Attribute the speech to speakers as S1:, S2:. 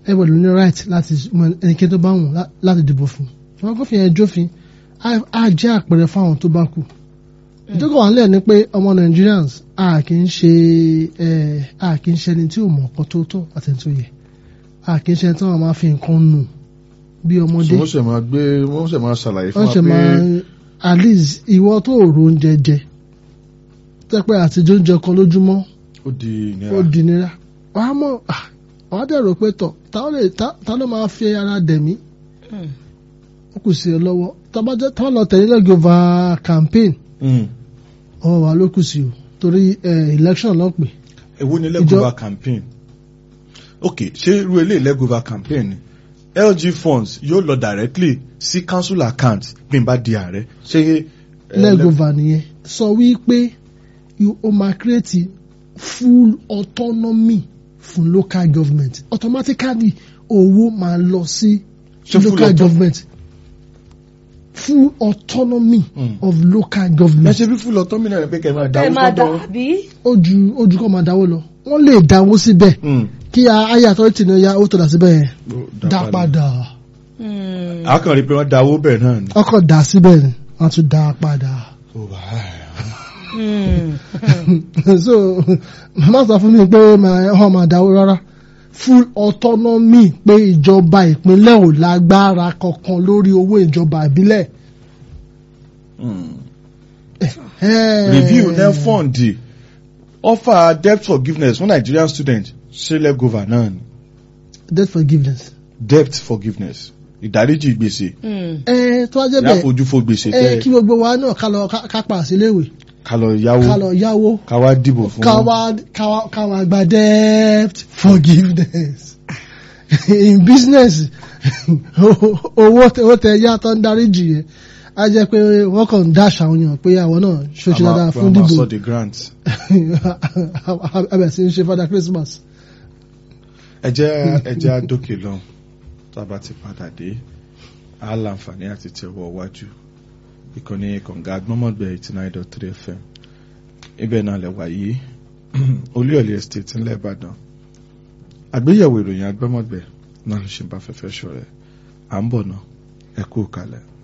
S1: everybody ní right láti mọ ẹnikẹ́ni tó bá wù lá- láti dìbò fún ṣùgbọ́n kófin yẹn jófin á- á jẹ́ àpẹẹrẹ fáwọn tó bá kù ìjókòó wà nílẹ̀ ni pé ọmọ Nigerians a kì í ṣe ẹ, a kì í ṣe ẹni tí ò mọ̀ ọ̀kan tó tọ́ àti ẹni tó yẹ a kì í ṣe ẹni tí wọ́n máa fi nǹkan nù bí
S2: so
S1: ọmọdé
S2: wọ́n ṣe máa gbé wọ́n ṣe máa ṣàlàyé fún
S1: wọ́n
S2: wa
S1: ṣe máa
S2: pé
S1: at least ìwọ tó ro oúnjẹ jẹ tẹ́pẹ́ àtijọ́ oúnjẹ kan lójúmọ́
S2: ó di ìnira
S1: ó di nira wàá mọ̀ ah, wàá dẹ̀ rò pé tọ̀ ta ló lè- ta- ta ló máa fi ara dẹ̀mí ó kù sí ẹ lọ́wọ́ tọ́bajẹ́ tọ́ lọ tẹ̀lé lẹ́gọ̀ọ́va campaign
S2: Mm.
S1: ọwọ́ wa ló kù sí o torí eh, election ló pè
S2: èwo ni lẹ́gọ̀ọ́va campaign ok ṣé irú eléyìí lẹ́gọ̀ọ́va campaign ni LG funds yóò lọ directly sí council account bí n bá di ààrẹ ṣé eh,
S1: lẹ́gọ̀ọ́va nìyẹn sọ wípé you- o máa create full autonomy fún local government automatically owó máa lọ sí
S2: Ṣé full
S1: local
S2: auto-
S1: government full autonomy
S2: Mm.
S1: of local
S2: ẹ
S1: government
S2: ṣe bí fún lọ tọ́mìnà rẹ pé kẹ́ ẹ máa
S3: ẹ
S2: dáwó
S3: máa dà
S2: sọ́dọ̀
S3: bí.
S1: ojú ojú kọ́ máa dáwó lọ wọ́n lè dáwó síbẹ̀
S2: Mm.
S1: kí ayé àtọ́rìtì ní ya ó tó dà síbẹ̀ yẹn dá padà
S2: a kàn rí i pé wọ́n dáwó bẹ̀ náà ni.
S1: ọkọ̀ dà síbẹ̀ ni wọ́n tún dá padà.
S2: Ó bá a.
S1: so màmá sọ fún mi pé wọ́n máa dáwó rárá full autonomy pé ìjọba ìpínlẹ̀ ò lágbára kankan lórí owó ìjọba ìbílẹ̀.
S2: Mm.
S1: Eh,
S2: review net fund offer debt forgiveness fún Nigerian students ṣe lẹ́gọ̀ọ́va náà ni
S1: debt forgiveness.
S2: debt forgiveness ìdáríjì gbèsè
S1: ẹ tó wá jẹ́ bẹ́ẹ̀
S2: láfojúfò gbèsè
S1: ẹ
S2: tẹ́
S1: kí gbogbo wa náà ká lọ ká- ká pa síléèwé
S2: ká lọ yáwó
S1: ká lọ yáwó
S2: ká wá dìbò fún
S1: ká wá ká wá ká wá gba debt forgiveness in business owó tẹ owó tẹ yá tó ń dáríjì yẹn á jẹ́ pé wọ́n kàn ń dáṣà àwọn èèyàn pé àwọn náà ṣoṣo dáadáa fún
S2: dìbò
S1: dìbò
S2: sọ the grant
S1: abẹ sí ń ṣe father Christmas.
S2: ẹ jẹ́ ẹ jẹ́ àdókè lọ tá a bá ti padà dé á láǹfààní àti tẹ̀wọ́ wájú ìkànnì kọ̀ǹga agbọ́mọ̀gbẹ́ eighty nine dot three fm ibẹ̀ náà lẹ̀ wáyé olúyọ̀lé estate ńlẹ̀ ìbàdàn àgbéyẹ̀wò ìròyìn agbọ́mọ̀gbẹ́ náà ló ṣe ń bá fẹ́fẹ́ ṣọ̀rẹ́ à ń bọ̀ náà ẹ kú kalẹ̀.